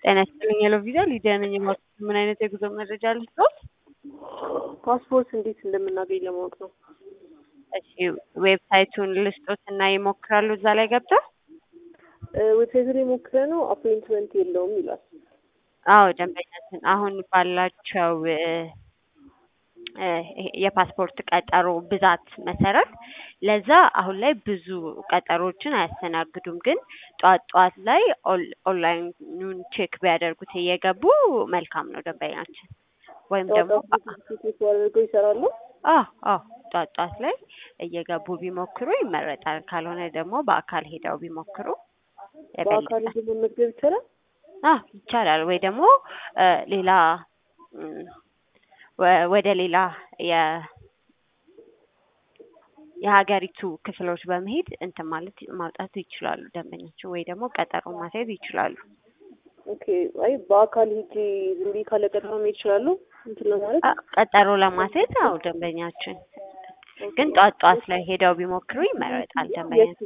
ጤና ይስጥልኝ ሄሎ ቪዛ ሊዲያ ነኝ። የማውቀው ምን አይነት የጉዞ መረጃ ልስጥዎት? ፓስፖርት እንዴት እንደምናገኝ ለማወቅ ነው። እሺ ዌብሳይቱን ልስጦት እና ይሞክራሉ እዛ ላይ ገብተው? ዌብሳይቱ ላይ ሞክረ ነው አፖይንትመንት የለውም ይላል። አዎ ደንበኛችን አሁን ባላቸው እ እ የፓስፖርት ቀጠሮ ብዛት መሰረት ለዛ አሁን ላይ ብዙ ቀጠሮችን አያስተናግዱም። ግን ጠዋት ጠዋት ላይ ኦል- ኦንላይኑን ቼክ ቢያደርጉት እየገቡ መልካም ነው ደንበኛችን። ወይም ደግሞ ሴት አድርገው ይሰራሉ። አዎ አዎ ጠዋት ጠዋት ላይ እየገቡ ቢሞክሩ ይመረጣል። ካልሆነ ደግሞ በአካል ሄደው ቢሞክሩ በአካል የበለጠ ሄዶ መመዝገብ ይቻላል። አዎ ይቻላል። ወይ ደግሞ እ ሌላ እም፣ ወ- ወደ ሌላ የ የሀገሪቱ ክፍሎች በመሄድ እንትን ማለት ማውጣት ይችላሉ ደንበኛቸው ወይ ደግሞ ቀጠሮ ማስያዝ ይችላሉ። ኦኬ አይ በአካል ሄጄ ዝም ብዬ ካለ ቀጠሮ መሄድ ይችላሉ እንትን ለማለት አ- ቀጠሮ ለማስያዝ አዎ ደንበኛችን ግን ጠዋት ጠዋት ላይ ሄደው ቢሞክሩ ይመረጣል ደንበኛችን።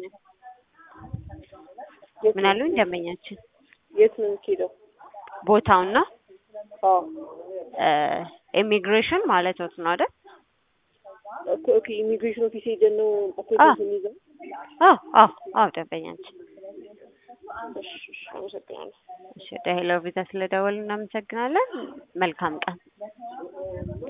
የት ምን አሉኝ ደንበኛችን? የት ነው የሚሄደው? ቦታውን ነው አዎ ኢሚግሬሽን ማለት ነው አይደል? ኦኬ ኦኬ ኢሚግሬሽን ኦፊስ ሄደን ነው አፖይንትመንት የሚይዘው። አዎ አዎ አዎ ደንበኛችን። እሺ እሺ አመሰግናለሁ። እሺ ወደ ሄሎ ቪዛ ስለደወልን እናመሰግናለን። መልካም ቀን።